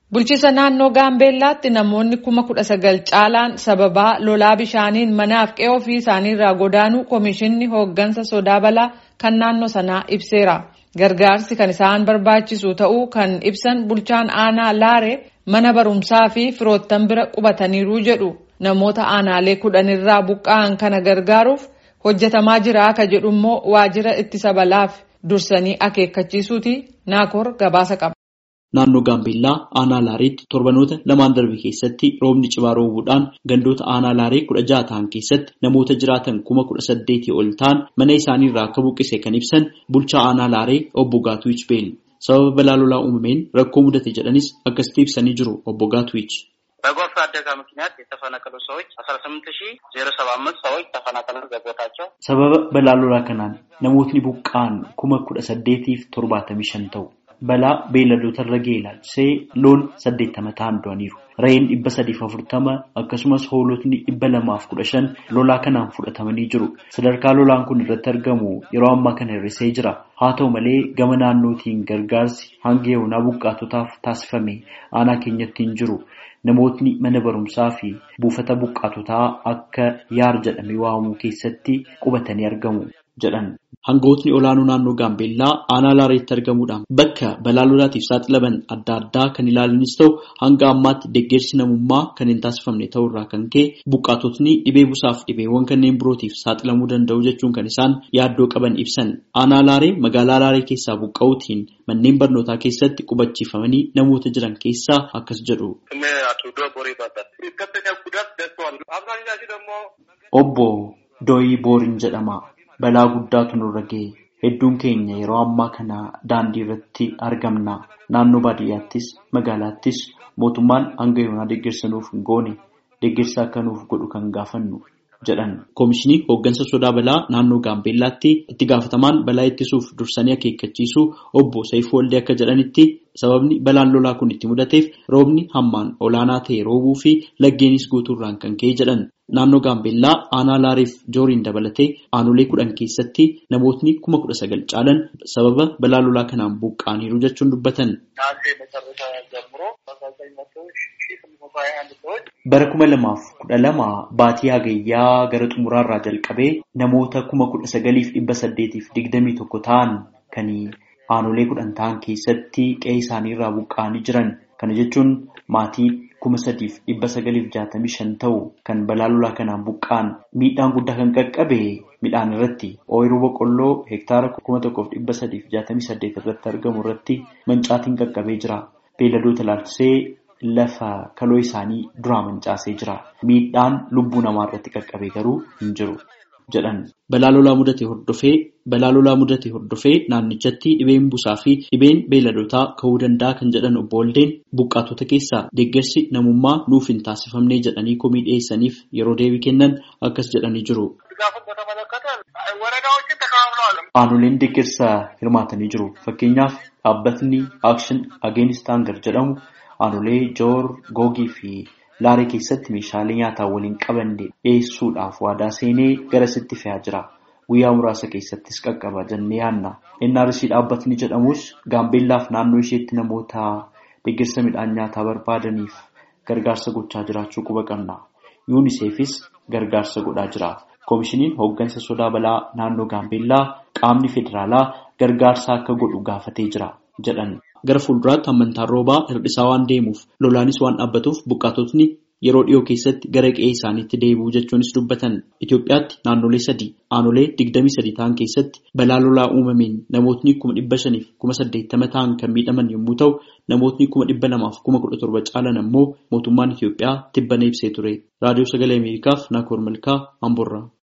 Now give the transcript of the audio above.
Bulchiisa naannoo Gaambeellaatti namoonni kuma kudha sagal caalaan sababaa lolaa bishaaniin manaaf qe'ee ofii isaaniirraa godaanuu Komishinni hooggansa sodaa balaa kan naannoo sanaa ibseera. Gargaarsi kan isaan barbaachisu ta'uu kan ibsan bulchaan aanaa Laaree mana barumsaa fi firoottan bira qubataniiru jedhu. Namoota aanaalee kudhanirraa buqqa'an kana gargaaruuf hojjetamaa jira akka jedhu immoo waajjira ittisa balaaf dursanii akeekkachiisuuti naakoor gabaasa qaba. Naannoo Gaambeellaa aanaa Laareetti torbanoota lamaan darbe keessatti roobni cimaa roobuudhaan gandoota aanaa Laaree kudha jaha ta'an keessatti namoota jiraatan kuma kudha saddeetii ol ta'an mana isaaniirraa akka buqqise kan ibsan bulchaa aanaa Laaree obbo Gaatuwich Beel. Sababa balaa lolaa uumameen rakkoo mudate jedhanis akkasitti ibsanii jiru obbo Gaatuwich. በጎርፍ አደጋ ምክንያት የተፈናቀሉ ሰዎች አስራ ስምንት ሺ ዜሮ ሰባ አምስት ሰዎች ተፈናቀሉ በቦታቸው Sababa balaa lolaa kanaan namootni buqqa'an kuma kudha saddeetiif torbaatamii shan ta'u. Balaa beelladoota irra ga'e ilaalchisee loon saddeettama ta'an du'aniiru. Re'een dhibba sadiif afurtama akkasumas hoolotni dhibba lamaaf kudha shan lolaa kanaan fudhatamanii jiru. Sadarkaa lolaan kun irratti argamu yeroo ammaa kana hir'isee jira. Haa ta'u malee gama naannootiin gargaarsi hanga yoonaa buqqaatotaaf taasifame aanaa keenyatti hin jiru. Namootni mana barumsaa fi buufata buqqaatotaa akka yaar jedhamee waamamuu keessatti qubatanii argamu jedhan. Hangootni olaanoo naannoo Gaambeellaa aanaa Laareetti argamuudhaan bakka balaa lolaatiif saaxilaman adda addaa kan ilaalanis ta'u hanga ammaatti deeggarsi namummaa kan hin taasifamne ta'uu irraa kan ka'e buqqaatotni dhibee busaaf dhibeewwan kanneen birootiif saaxilamuu danda'u jechuun kan isaan yaaddoo qaban ibsan. Aanaa Laaree magaalaa Laaree keessaa buqqa'uutiin manneen barnootaa keessatti qubachiifamanii namoota jiran keessaa akkas jedhu. Obbo Dooyii Booriin jedhama. Balaa guddaatu nurra ga'e. Hedduun keenya yeroo ammaa kana daandii irratti argamna. Naannoo baadiyyaattis magaalaattis mootummaan hanga yoonaa deeggarsa nuuf hin goone deeggarsa akka nuuf godhu kan gaafannu jedhan. Koomishinii hooggansa sodaa balaa naannoo Gaambeellaatti itti gaafatamaan balaa ittisuuf dursanii akeekkachiisuu obbo Saifuu Waldee akka jedhanitti sababni balaan lolaa kun itti mudateef roobni hammaan olaanaa ta'e roobuu fi laggeenis guutuurraan kan ka'e jedhan. Naannoo Gaambeellaa aanaa Laareef Jooriin dabalatee aanolee kudhan keessatti namootni kuma kudha sagal caalan sababa balaa lolaa kanaan buqqa'aniiru jechuun dubbatan. Bara kuma lamaaf kudha lama baatii hagayyaa gara xumuraarraa jalqabee namoota kuma kudha sagaliif dhibba saddeetiif digdamii tokko ta'an kan aanolee kudhan ta'an keessatti qe'ee isaaniirraa buqqa'anii jiran. Kana jechuun maatii kuma sadiif dhibba sagaliif jaatamii shan ta'u kan balaa lolaa kanaan buqqa'an miidhaan guddaa kan qaqqabe midhaan irratti ooyiruu boqqolloo hektaara kuma tokkoof dhibba sadiif jaatamii saddeet irratti argamu irratti mancaatiin qaqqabee jira. Beelladoota ilaalchisee lafa kaloo isaanii duraa mancaasee jira. Miidhaan lubbuu namaa irratti qaqqabee garuu hin jiru jedhan. Balaa lolaa mudate hordofee balaa lolaa mudate hordofee naannichatti dhibeen busaa fi dhibeen beelladoota ka'uu danda'a kan jedhan obbo Waldeen buqqaatota keessaa deeggarsi namummaa nuuf hin taasifamne jedhanii komii dhiyeessaniif yeroo deebii kennan akkas jedhanii jiru. Aanoleen deeggarsa hirmaatanii jiru. Fakkeenyaaf dhaabbatni Akshin Ageenist Hangar jedhamu aanolee Joor Googii fi Laaree keessatti meeshaalee nyaataa waliin qabanne dhiyeessuudhaaf waadaa seenee garasitti fe'aa jira. Guyyaa muraasa keessattis qaqqaba jennee yaadna. NRC dhaabbatni jedhamus Gaambeellaaf naannoo isheetti namoota deeggarsa midhaan nyaataa barbaadaniif gargaarsa gochaa jiraachuu quba qabna. UNICEFis gargaarsa godhaa jira. Koomishiniin hooggansa sodaa balaa naannoo Gaambeellaa qaamni federaalaa gargaarsa akka godhu gaafatee jira jedhan. Gara fuulduraatti hammantaan roobaa hir'isaa waan deemuuf lolaanis waan dhaabbatuuf buqqaatotni yeroo dhiyoo keessatti gara qe'ee isaaniitti deebi'u jechuunis dubbatan. Itoophiyaatti naannolee sadii aanolee digdamii sadii ta'an keessatti balaa lolaa uumameen namootni kuma dhibba shaniif kuma saddeettama ta'an kan miidhaman yommuu ta'u namootni kuma dhibba lamaaf kuma kudha torba caalan ammoo mootummaan Itoophiyaa tibbana ibsee ture. Raadiyoo Sagalee Ameerikaaf Naakoor Malkaa Amboorraa.